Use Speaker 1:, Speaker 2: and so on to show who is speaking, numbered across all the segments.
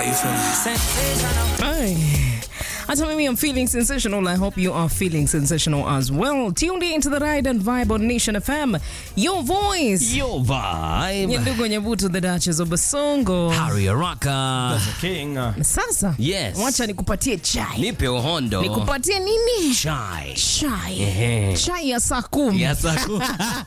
Speaker 1: Vibe.
Speaker 2: Ay. Hata mimi I'm feeling sensational. I hope you are feeling sensational as well. Tuned into the ride and vibe on Nation FM. Your voice.
Speaker 1: Your vibe.
Speaker 2: Nyandugu Nyabutu, the Duchess of Basongo.
Speaker 1: Harry Araka.
Speaker 3: King.
Speaker 2: Sasa
Speaker 1: Yes.
Speaker 2: wacha nikupatie chai.
Speaker 1: Nipe uhondo.
Speaker 2: Nikupatie nini?
Speaker 1: Chai.
Speaker 2: Chai.
Speaker 1: Ehe.
Speaker 2: Chai ya saa kumi.
Speaker 1: Yes, aku.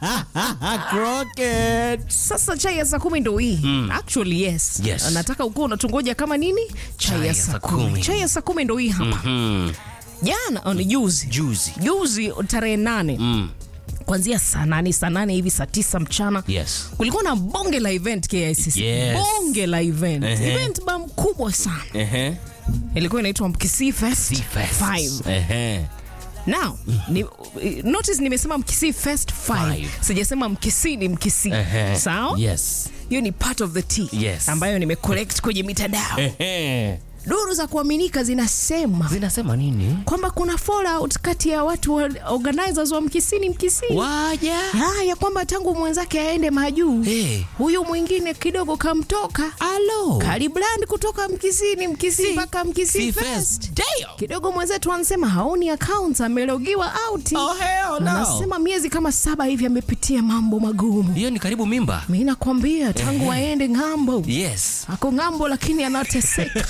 Speaker 3: Crockett.
Speaker 2: Sasa chai ya saa kumi ndo hii. Actually yes.
Speaker 1: Yes.
Speaker 2: Nataka ukuwa unatungoja kama nini? Chai, ya saa kumi. Chai ya saa kumi ndo hii hapa.
Speaker 1: Hmm.
Speaker 2: Jana oh, ni juzi.
Speaker 1: Juicy.
Speaker 2: Juzi tarehe nane.
Speaker 1: Mm.
Speaker 2: Kuanzia saa nane saa nane hivi saa tisa mchana.
Speaker 1: Yes.
Speaker 2: kulikuwa na bonge la event KICC.
Speaker 1: Yes.
Speaker 2: bonge la event
Speaker 1: Ehe.
Speaker 2: event ba mkubwa sana
Speaker 1: Ehe.
Speaker 2: ilikuwa inaitwa Mkisii Fest
Speaker 1: Seafest.
Speaker 2: 5
Speaker 1: Ehe.
Speaker 2: now ni, notice nimesema Mkisii Fest 5
Speaker 1: Five.
Speaker 2: sijasema Mkisii ni Mkisii
Speaker 1: Ehe.
Speaker 2: sawa
Speaker 1: Yes.
Speaker 2: hiyo ni part of the tea
Speaker 1: Yes.
Speaker 2: ambayo nimecollect kwenye mitandao
Speaker 1: Ehe.
Speaker 2: duru za kuaminika zinasema
Speaker 1: Zinasema nini?
Speaker 2: kwamba kuna fallout kati ya watu wa organizers wa Mkisii ni Mkisii
Speaker 1: Waja.
Speaker 2: Ah, ya kwamba tangu mwenzake aende majuu
Speaker 1: Hey.
Speaker 2: huyu mwingine kidogo kamtoka
Speaker 1: Alo.
Speaker 2: Kalibrand kutoka Mkisini, Mkisii mpaka Mkisii Fest.
Speaker 1: Seafest. Damn.
Speaker 2: Kidogo mwenzetu anasema haoni account, amelogiwa out.
Speaker 1: Oh, hell no.
Speaker 2: Anasema miezi kama saba hivi amepitia mambo magumu.
Speaker 1: Hiyo ni karibu mimba.
Speaker 2: Mimi nakwambia tangu aende ng'ambo
Speaker 1: Yes.
Speaker 2: ako ng'ambo, lakini anateseka.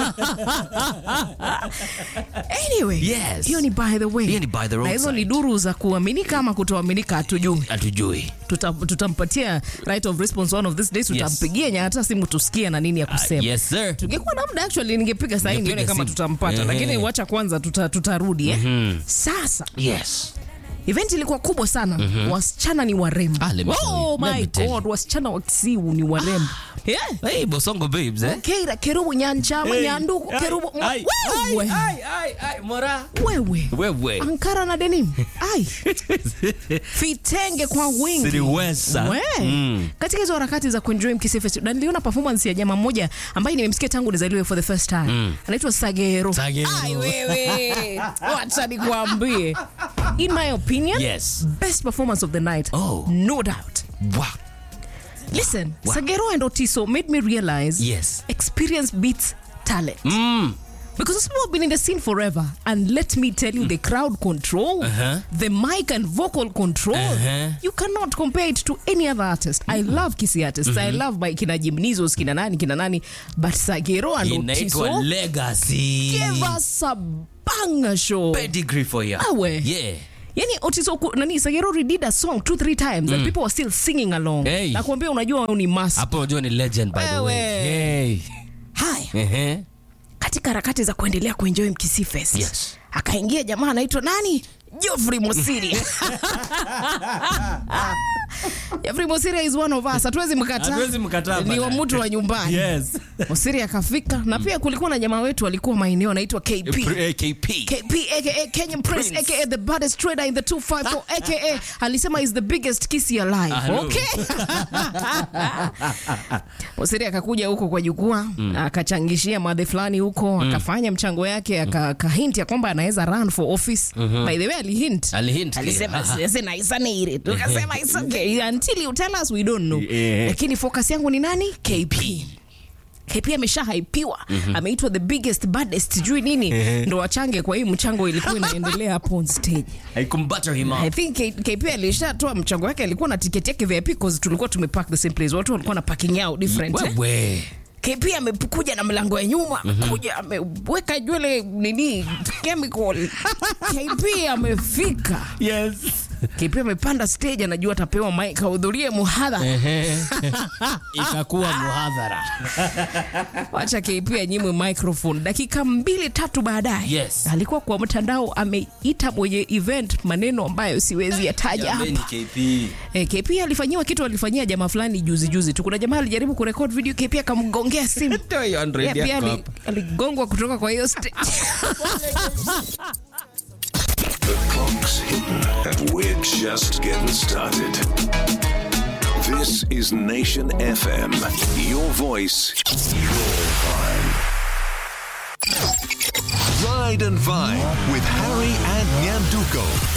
Speaker 2: anyway,
Speaker 1: Yes.
Speaker 2: hiyo ni by the way.
Speaker 1: Hiyo ni by the
Speaker 2: na hizo
Speaker 1: roadside.
Speaker 2: ni duru za kuaminika ama kutoaminika, hatujui.
Speaker 1: Hatujui.
Speaker 2: Tuta- tutampatia right of response one of these days, tutampigia yes. hata simu tusikie na nini ya kusema.
Speaker 1: Yes, sir.
Speaker 2: tungekuwa na muda actually ningepiga sahi
Speaker 1: Ungepiga
Speaker 2: nione kama
Speaker 1: simu.
Speaker 2: tutampata
Speaker 1: Ehe.
Speaker 2: lakini wacha kwanza tuta, tutarudi eh? sasa
Speaker 1: Yes.
Speaker 2: event ilikuwa kubwa sana wasichana ni warembo
Speaker 1: Ah, let me tell you.
Speaker 2: oh
Speaker 1: Let
Speaker 2: my
Speaker 1: me tell
Speaker 2: god wasichana wa kisiu ni warembo yeah.
Speaker 1: Hey, Bosongo babes, eh?
Speaker 2: keira kerubu nyanchama
Speaker 3: Hey,
Speaker 2: nyanduku
Speaker 3: ai,
Speaker 2: kerubu
Speaker 3: ai,
Speaker 2: wewe
Speaker 1: Ai, ai, ai, mora.
Speaker 2: wewe
Speaker 1: Wewe.
Speaker 2: ankara na denim ai vitenge kwa wingi
Speaker 1: Siliweza.
Speaker 2: We.
Speaker 1: Mm.
Speaker 2: katika hizo harakati za kuenjoy Mkisii Festival na niliona performance ya jamaa mmoja ambaye nimemsikia tangu nizaliwe for the first time anaitwa Sagero.
Speaker 1: Sagero.
Speaker 2: Ai wewe, wacha nikwambie, in my opinion
Speaker 1: Yes.
Speaker 2: best performance of the night
Speaker 1: Oh.
Speaker 2: no doubt.
Speaker 1: Wow.
Speaker 2: Listen, Sagero and Otiso made me realize
Speaker 1: Yes.
Speaker 2: experience beats talent.
Speaker 1: Mm.
Speaker 2: Because those people have been in the scene forever. And let me tell you, the crowd control,
Speaker 1: Uh-huh.
Speaker 2: the mic and vocal control,
Speaker 1: Uh-huh.
Speaker 2: you cannot compare it to any other artist. I love Kisi artists. I love by kina Jimnizos, kina nani, kina nani. But Sagero and
Speaker 1: Inaitwa
Speaker 2: Otiso
Speaker 1: legacy.
Speaker 2: gave us a banger show.
Speaker 1: Pedigree for you.
Speaker 2: Awe.
Speaker 1: Yeah.
Speaker 2: Yani Otiso ku- nani Sagero redid a song two three times and people were still singing along.
Speaker 1: Hey.
Speaker 2: Na kuambia unajua wewe ni master.
Speaker 1: Hapo unajua ni legend by the way.
Speaker 2: Wewe.
Speaker 1: Hey.
Speaker 2: Haya.
Speaker 1: Ehe.
Speaker 2: katika harakati za kuendelea kuenjoy Mkisii Fest.
Speaker 1: Yes.
Speaker 2: Akaingia jamaa anaitwa nani? Geoffrey Mosiri. Geoffrey Mosiri is one of us. Hatuwezi mkataa.
Speaker 3: Hatuwezi mkataa
Speaker 2: Ni wa
Speaker 3: bana.
Speaker 2: mtu wa nyumbani.
Speaker 3: Yes.
Speaker 2: Mosiri akafika na pia kulikuwa na jamaa wetu alikuwa maeneo anaitwa KP.
Speaker 1: Pre- KP.
Speaker 2: KP aka Kenyan Prince,
Speaker 1: Prince.
Speaker 2: aka the baddest trader in the 254 aka alisema is the biggest kissy alive.
Speaker 1: Hello.
Speaker 2: Okay. Mosiri akakuja huko kwa jukwaa akachangishia madhe fulani huko akafanya mchango yake aka- akahint ya kwamba anaweza run for office. By the way alihint.
Speaker 1: Alihint.
Speaker 2: Alisema
Speaker 1: Aha.
Speaker 2: sasa na isanire. Tukasema it's okay until you tell us we don't know.
Speaker 3: Yeah.
Speaker 2: Lakini focus yangu ni nani? KP. KP amesha haipiwa ameitwa the biggest baddest sijui nini ndo wachange kwa hii mchango ilikuwa inaendelea hapo on stage
Speaker 1: I can butter him
Speaker 2: I
Speaker 1: up.
Speaker 2: think K- KP alishatoa mchango wake alikuwa na tiketi yake VIP cause tulikuwa tumepark the same place watu walikuwa na parking yao different eh?
Speaker 1: Wewe.
Speaker 2: KP amekuja na mlango ya nyuma amekuja ameweka nywele nini chemical KP amefika
Speaker 3: Yes.
Speaker 2: KP amepanda stage anajua atapewa mic ahudhurie muhadhara
Speaker 1: Ehe. Ikakuwa muhadhara.
Speaker 2: wacha KP anyimwe microphone. Dakika mbili tatu baadaye
Speaker 1: Yes.
Speaker 2: alikuwa kwa mtandao ameita mwenye event maneno ambayo siwezi yataja
Speaker 1: Jameni,
Speaker 2: hapa.
Speaker 1: KP.
Speaker 2: Eh, KP alifanyiwa kitu alifanyia jamaa fulani juzi juzi tu. Kuna jamaa alijaribu kurekod video, KP akamgongea simu.
Speaker 1: Toa hiyo 100
Speaker 2: Yeye pia
Speaker 1: yako
Speaker 2: ali-
Speaker 1: hapo.
Speaker 2: aligongwa kutoka kwa hiyo stage.
Speaker 4: The clock's hidden, and we're just getting started. This is Nation FM. Your voice, your vibe. Ride and Vine with Harry and Nyanduko.